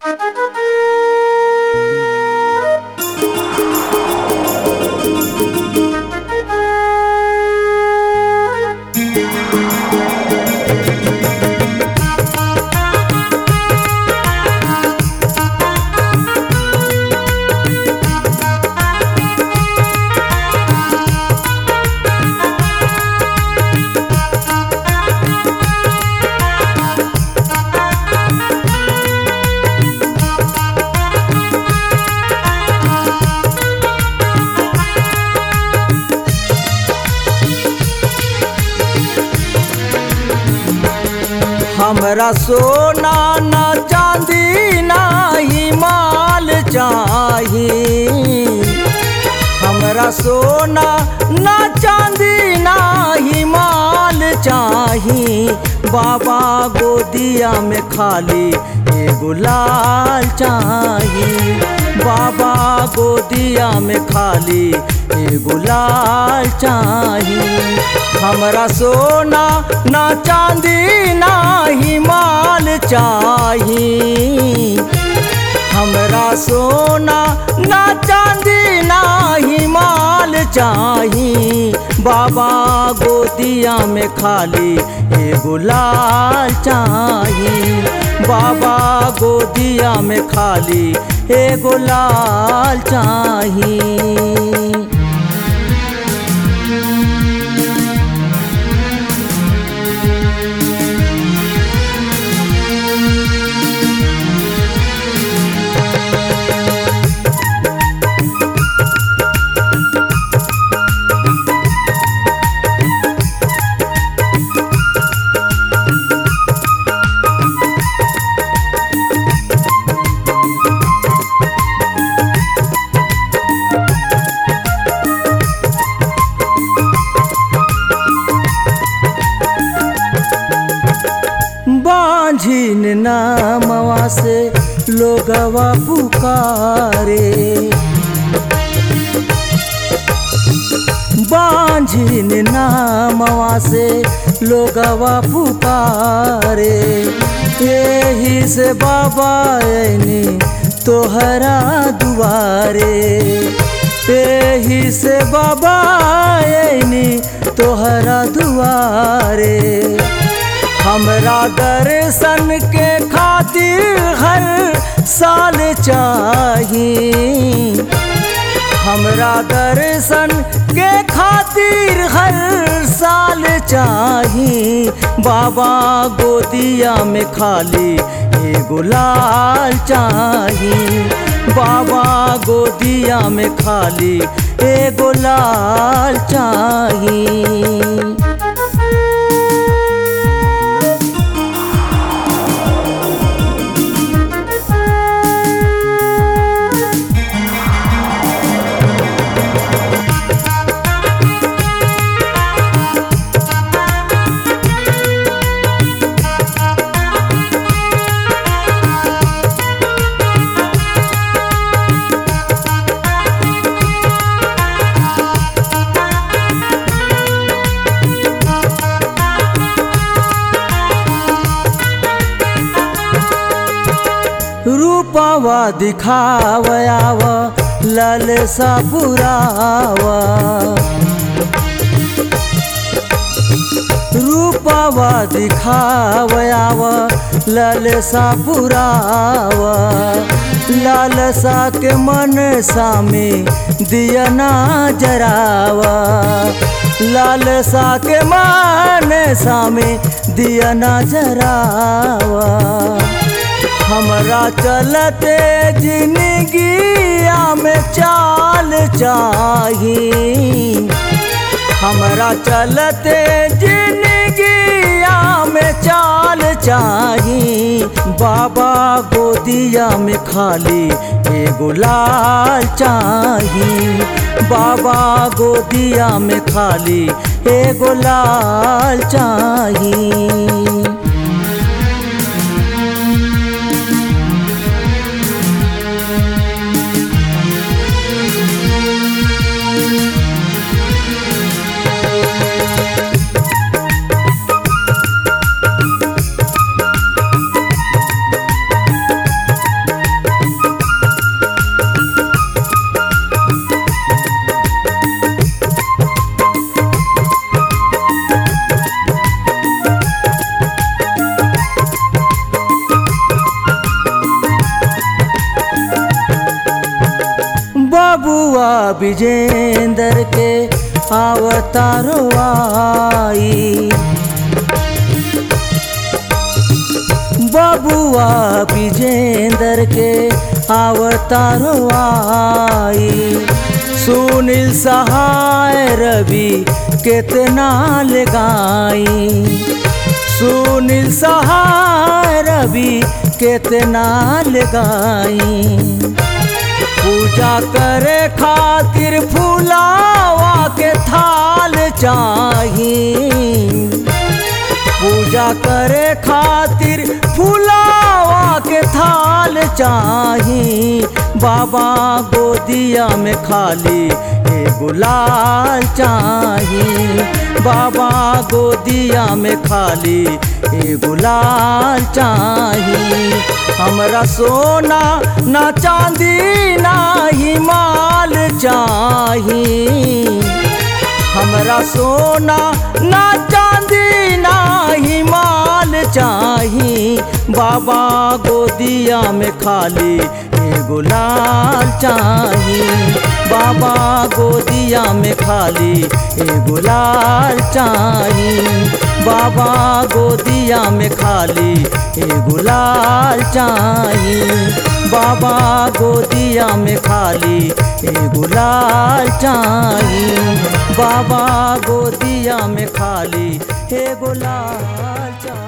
हमरा सोना ना चांदी ना ही माल चाही हमरा सोना ना चांदी ना ही माल चाही बाबा गोदिया में खाली एगो लाल चाही बाबा गोदिया में खाली एगो लाल चाही हमरा सोना ना चांदी ना ही माल चाही हमरा सोना ना चांदी ना ही माल चाही बाबा गोदिया में खाली एगो लाल चाही बाबा गोदिया में खाली एगो लाल चाही बांझिन नामवा से लोगवा पुकारे बांझिन नामवा से लोगवा पुकारे यही से बाबा ऐनी तोहरा दुआरे यही से बाबा ऐनी तोहरा दुआरे हमरा दर्शन के खातिर हर साल चाही हमरा दर्शन के खातिर हर साल चाही बाबा गोदिया में खाली एगो लाल चाही बाबा गोदिया में खाली एगो लाल चाही रूपवा दिखावयाव ललसा पुरावा रूपवा दिखावयाव ललसा पुरावा लालसा के मन सामे दिया ना जरावा लालसा के मन सामे दिया ना जरावा हमरा चलते जिंदगिया में चाल चाही हमरा चलते जिंदगिया में चाल चाही बाबा गोदिया में खाली एगो लाल चाही बाबा गोदिया में खाली एगो लाल चाही बबुआ विजेंदर के अवतारो आई बबुआ विजेंदर के अवतारो आई सुनील सहाय रवि कितना लगाई सुनील सहाय रवि कितना लगाई पूजा करे खातिर फूलावा के थाल चाही पूजा करे खातिर फूलावा के थाल चाही बाबा गोदिया में खाली एगो लाल चाही बाबा गोदिया में खाली एगो लाल चाही हमरा सोना ना चांदी ना ही माल चाही हमरा सोना ना चांदी ना ही माल चाही बाबा गोदिया में खाली एगो लाल चाही बाबा गोदिया में खाली एगो लाल चाही बाबा गोदिया में खाली एगो लाल चाही बाबा गोदिया में खाली एगो लाल चाही बाबा गोदिया में खाली एगो लाल चाही